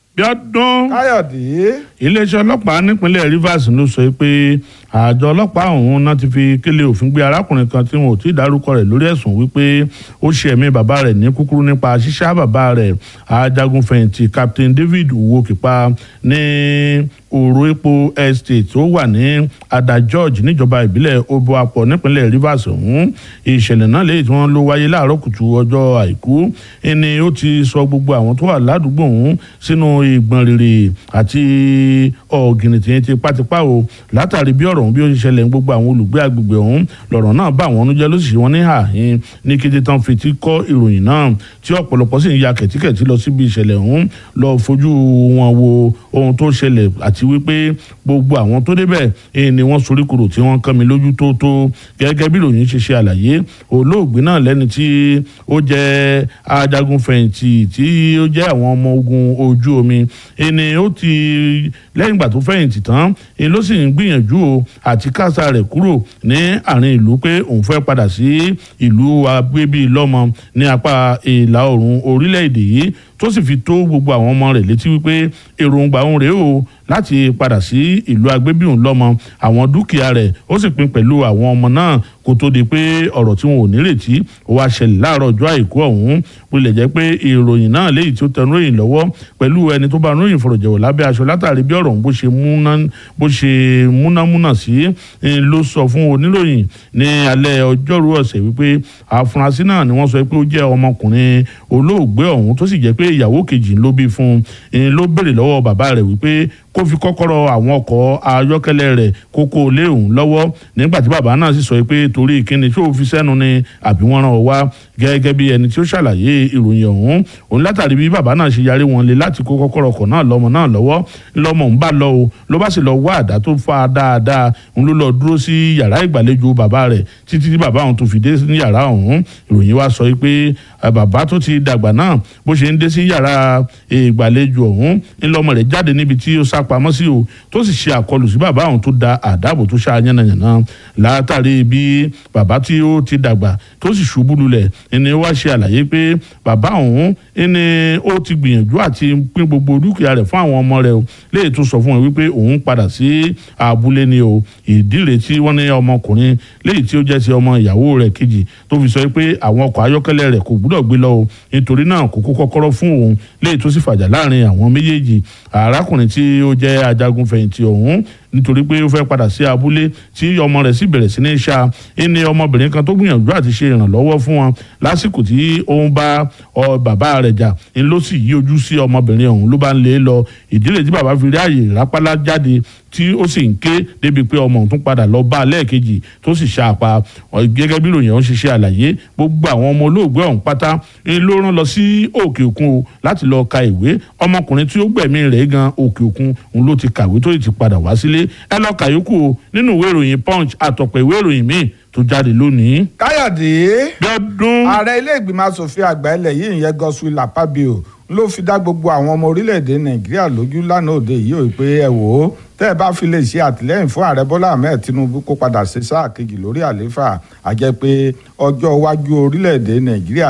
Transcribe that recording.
Bíọ́dún káyọ̀dé iléeṣẹ́ ọlọ́pàá nípínlẹ̀ Rivers ló sọ pé àjọ ọlọ́pàá ọ̀hún náà ti fi kélé òfin gbé arákùnrin kan tí wọn ò tí ì dárúkọ rẹ̀ lórí ẹ̀sùn wípé ó ṣe ẹ̀mí bàbá rẹ̀ ní kúkúrú nípa ṣíṣá bàbá rẹ̀ ajagunfẹ̀yìntì Captain David Uwokipa ní òrò epo estate tó wà ní ada George níjọba ìbílẹ̀ Oboapo nípínlẹ̀ Rivers ọ̀hún ìṣẹ̀lẹ̀ náà lẹ́yìn tí wọ́n ló wáyé láàárọ̀ kùtù ọjọ́ àìkú ẹni ó ti sọ gbogbo àwọn tó wà ládùúgbò ọ̀hún sínú ìgbọ̀n rere àti ọ̀gìnìtì tipátipá o látàrí bí ọ̀rọ̀ ọ̀hún bí ó ṣe ṣẹlẹ̀ ní gbogbo àwọn olùgbé agbègbè ọ̀hún lọ̀rọ̀ náà bá àwọn ọ̀nùjẹ́ ló sì wọ́n ní àhín ní kété tán fi ti kọ́ ìròyìn náà tí ọ̀pọ̀lọpọ̀ sì ń ya kẹ̀tíkẹ̀tí lọ síbi ìṣẹ̀lẹ̀ ọ̀hún lọ fojú wọn wo ohun tó ṣẹlẹ̀ àti wípé gbogbo àwọn tó débẹ̀ eh, ni wọ́n sorí kúrò tí wọ́n kán mi lójú tó tó gẹ́gẹ́ bí ìròyìn ṣe ṣe àlàyé olóògbé náà lẹ́ni tí ó jẹ́ ajagun fẹ̀yìntì tí ó jẹ́ àwọn ọmọ ogun ojú omi ẹni ó ti lẹ́yìn ìgbà tó fẹ̀yìntì tán ẹni ló sì ń gbìyànjú o àti kásá rẹ̀ kúrò ní àárín ìlú pé òun fẹ́ padà sí ìlú agbébí lọ́mọ ní apá ìlà oòrùn orílẹ̀-èdè yìí tó sì fi tó gbogbo àwọn ọmọ rẹ̀ létí wípé èròǹgbà òun rèé o láti padà sí ìlú agbébíhùn lọ́mọ àwọn dúkìá rẹ̀ ó sì pín pẹ̀lú àwọn ọmọ náà kó tó di pé ọ̀rọ̀ tí wọn ò nírètí ó wá ṣẹlẹ̀ láàárọ̀ ọjọ́ àìkú ọ̀hún bó lè jẹ́ pé ìròyìn náà léyìí tí ó tẹnu ròyìn lọ́wọ́ pẹ̀lú ẹni tó bá ròyìn fọ̀rọ̀jẹ̀wọ̀ lábẹ́ aṣọ látàrí bí ọ̀rọ̀ bó ṣe múná bó ṣe múnámúná sí ló sọ fún oníròyìn ní alẹ́ ọjọ́rú ọ̀sẹ̀ wípé àfúrásì náà ni wọ́n sọ pé ó jẹ́ ọmọkùnrin olóògbé ọ̀hún tó sì jẹ́ pé ìyàwó kejì ló bí fún un ló béèrè lọ́wọ́ bàbá rẹ̀ wípé kó fi kọ́kọ́rọ́ àwọn ọkọ̀ ayọ́kẹ́lẹ́ rẹ̀ kókó lé òun lọ́wọ́ nígbà tí bàbá náà sì sọ pé torí ìkíni tí ó fi sẹ́nu ni àbí wọ́n rán ọ wá gẹ́gẹ́ bí ẹni tí ó ṣàlàyé ìròyìn ọ̀hún òun látàrí bí bàbá náà ṣe yarí wọn lé láti kó kọ́kọ́rọ́ ọkọ̀ náà lọ́mọ náà lọ́wọ́ lọ́mọ ń bá lọ o ló bá sì lọ wá àdá tó fa dáadáa òun ló lọ dúró sí yàrá ìgbàlejò bàbá rẹ̀ títí tí bàbá òun tó fi dé ní yàrá ọ̀hún ìròyìn wa sọ pé bàbá tó ti dàgbà náà bó ṣe ń dé sí yàrá ìgbàlejò ọ̀hún ńlọmọ rẹ̀ jáde níbi tí ó sá pamọ́ sí o tó sì ṣe àkọlù sí bàbá òun tó da àdáàbò tó ṣá yánnayànna látàrí bí bàbá tí ó ti dàgbà tó sì ṣubú lulẹ̀ ẹni wá ṣe àlàyé pé bàbá òun ẹni ó ti gbìyànjú àti pín gbogbo dúkìá rẹ̀ fún àwọn ọmọ rẹ̀ o léyìí tó sọ fún wọn wípé òun padà sí abúlé ni o ìdí rẹ̀ tí wọ́n ní ọmọkùnrin léyìí tí ó jẹ́ ti ọmọ ìyàwó rẹ̀ kejì tó fi sọ pé àwọn ọkọ̀ ayọ́kẹ́lẹ́ rẹ̀ kò gbúdọ̀ gbé lọ o nítorí náà kò kó kọ́kọ́rọ́ fún òun léyìí tó sì fàjà láàrin àwọn méjèèjì arákùnrin tí ó jẹ́ ajagun fẹ̀yìntì ọ̀hún nítorí pé ó fẹ́ padà sí abúlé tí ọmọ rẹ̀ sì bẹ̀rẹ̀ sí ní ṣá ẹni ọmọbìnrin kan tó gbìyànjú àti ṣe ìrànlọ́wọ́ fún wọn lásìkò tí ó ń bá bàbá rẹ̀ jà ń ló sì yí ojú sí ọmọbìnrin ọ̀hún ló bá ń lé lọ ìdílé tí bàbá fi rí àyè rápálá jáde tí ó sì ń ké débi pé ọmọ òun tún padà lọ bá a lẹ́ẹ̀kejì tó sì ṣàpá gẹ́gẹ́ bí ìròyìn ọ̀hún ṣe ṣe àlàyé gbogbo àwọn ọmọ olóògbé ọ̀hún pátá ló rán lọ sí òkè òkun o láti lọ ka ìwé ọmọkùnrin tí ó gbẹ̀mí rẹ̀ gan òkè òkun òun ló ti kàwé tó ti padà wá sílé ẹ lọ kàyókù o nínú ìwé ìròyìn punch àtọ̀pọ̀ ìwé ìròyìn míì tó jáde lónìí. káyọ̀dé dọ́dún. ààrẹ ilé ìgbìmọ̀ asòfin àgbà ilẹ̀ yìí ìyẹn Godswill Akpabio ló fi dá gbogbo àwọn ọmọ orílẹ̀-èdè nàìjíríà lójú lánàá òde yìí ò pé ẹ wò ó tẹ́ ẹ bá fi lè ṣe àtìlẹ́yìn fún ààrẹ bọ́lá ahmed tinubu kó padà sí sáà kejì lórí àlééfà àjẹ́ pé ọjọ́ iwájú orílẹ̀-èdè nàìjíríà